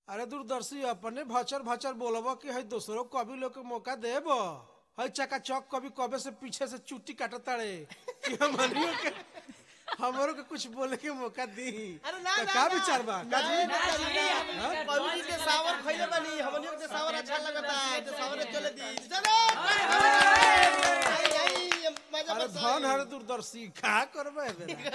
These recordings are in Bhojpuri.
अरे दूरदर्शी अपने भचर भचर बोलब कि है दूसरों को कभी लोग के मौका देब है चका चौक कभी कबे से पीछे से चुट्टी काटत ताड़े कि हमनियों के हमरो के कुछ बोले के मौका दी अरे ना तो ना का ना। विचार बा का जी? पबजी के सावर खइले बानी हमनियो के सावर अच्छा लगता है तो सावर चले दी चलो आई आई मजा अरे बस धन हरे दूरदर्शी का करबे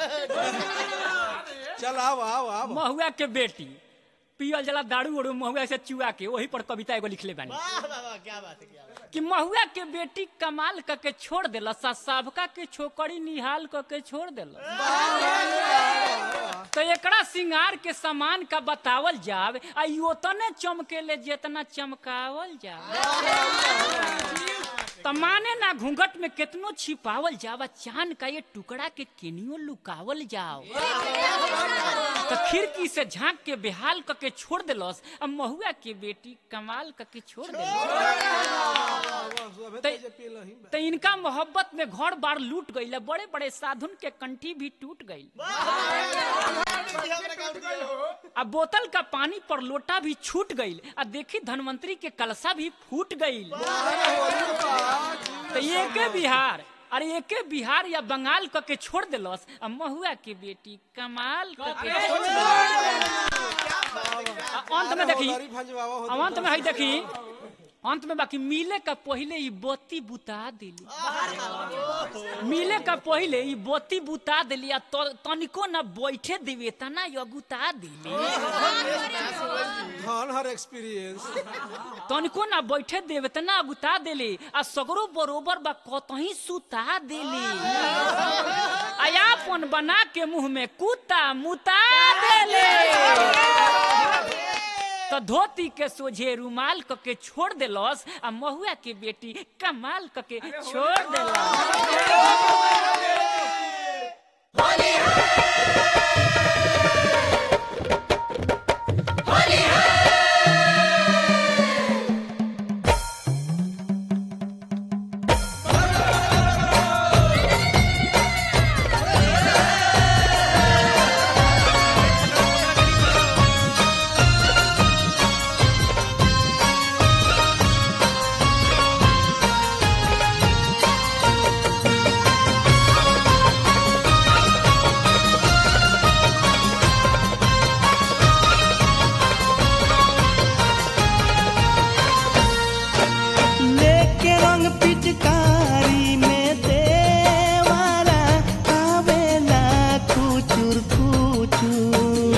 चल आओ आओ आओ महुआ के बेटी पियल जला दारू उड़ू महुआ से चुआ के वही पर कविता एगो लिखले बानी वाह वाह वाह क्या बात है क्या बात है कि महुआ के बेटी कमाल क के छोड़ देला सा साबका के छोकरी निहाल क के छोड़ देला तो एकरा सिंगार के सामान का बतावल जाव आ ई ओतने चमकेले जितना चमकावल जाव त माने ना घूंघट में केतनो छिपावल जावा चांद का ये टुकड़ा के केनियो लुकावल जाओ तो खिड़की से झांक के बेहाल क के छोड़ देलस अब महुआ के बेटी कमाल क के छोड़ देलस तो इनका मोहब्बत में घर बार लूट गई बड़े बड़े साधुन के कंठी भी टूट गई हमरा काउंट दिया अब बोतल का पानी पर लोटा भी छूट गई आ देखी धनवंतरी के कलसा भी फूट गई तो एके बिहार अरे एके बिहार या बंगाल क के छोड़ देलस आ महुआ के बेटी कमाल क के छोड़ देलस आ अंत में देखी अब अंत में है देखी अंत में बाकी मिले का पहले ई बत्ती बुता दिली मिले का पहले ई बत्ती बुता दिली आ त- तनिको ना बैठे देवे तना यगुता दिली धन हर एक्सपीरियंस तनिको ना बैठे देवे तना अगुता दिली आ सगरो बरोबर बा कतही सुता दिली आयापन बना के मुंह में कुत्ता मुता देले तो धोती के सोझे रुमाल क के छोड़ देलस आ महुआ के बेटी कमाल क के छोड़ देलस लेके रंग पिचकारी में देवारा आवेला खुचुर खुचुर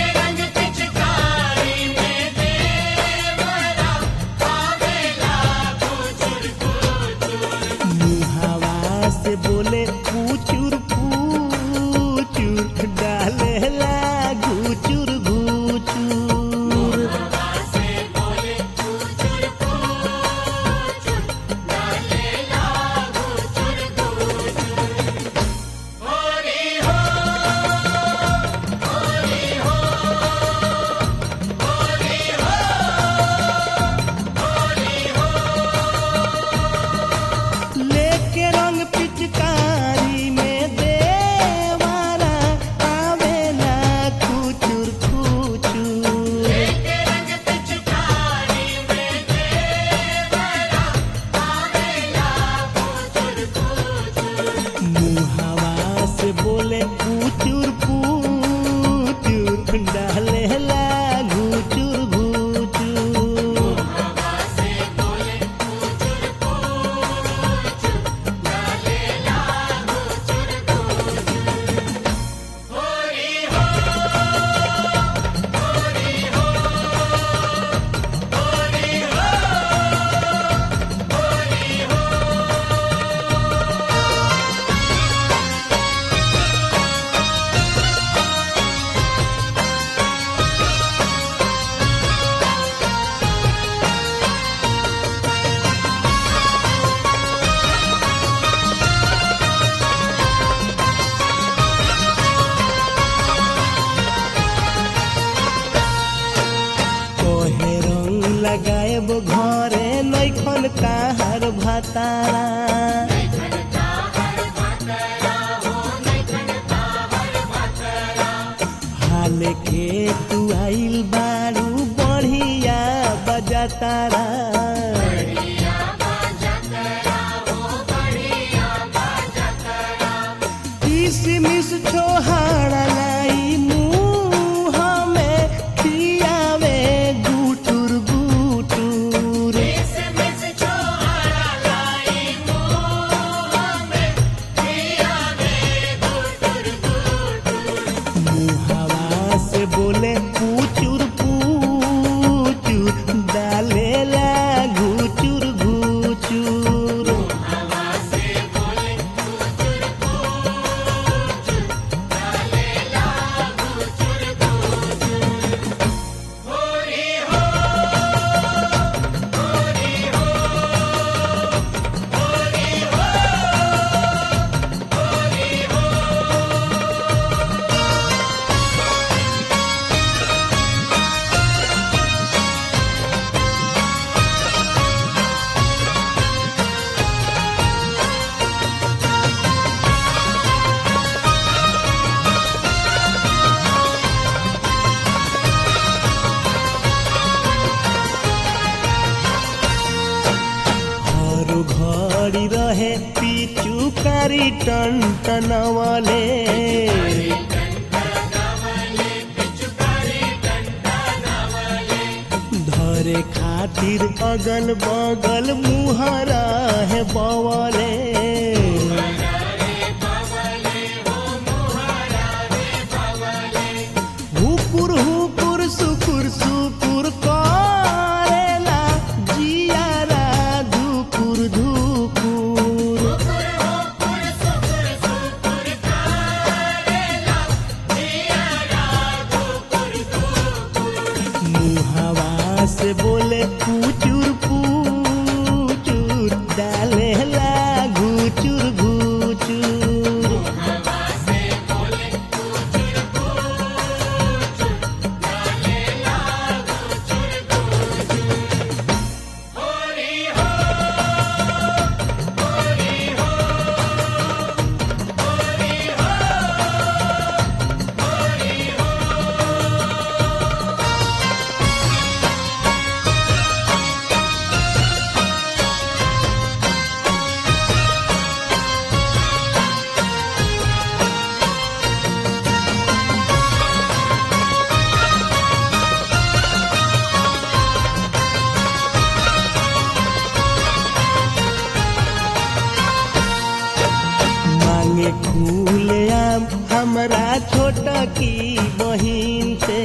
मुहावा से बोले पूचुर पूचुर डालेला घुचुर घुचुर लेके रंग पिचकारी में देवारा आवेला खुचुर खुचुर मुहावा से बोले पूचुर पूचुर डालेला घुचुर घुचुर कोहे रंग लगाएब घरे नैखन ताहार भातारा हाल के तू आइल बारू बढ़ी जातारा किसमिस छोहाड़ा लाई मुँह में खियावे गुटुर गुटुर मुहावा से बोले पूचुर पूचुर डालेला घुचुर घुचुर हर घड़ी रहे पीछू कारी टन टनवले धरे खातिर अगल बगल मुहरा है बवले हुकुर हुकुर सुकुर सुकुर करेला जियारा धुकुर धुकुर मुहावा से बोले पूचुर पूचुर डालेला घुचुर घुचुर मांगे खुले आम हमरा छोटा की बहिन से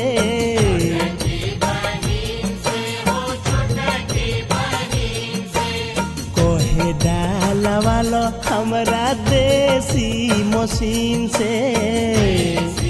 कहे डाला वाला हमरा देसी मशीन से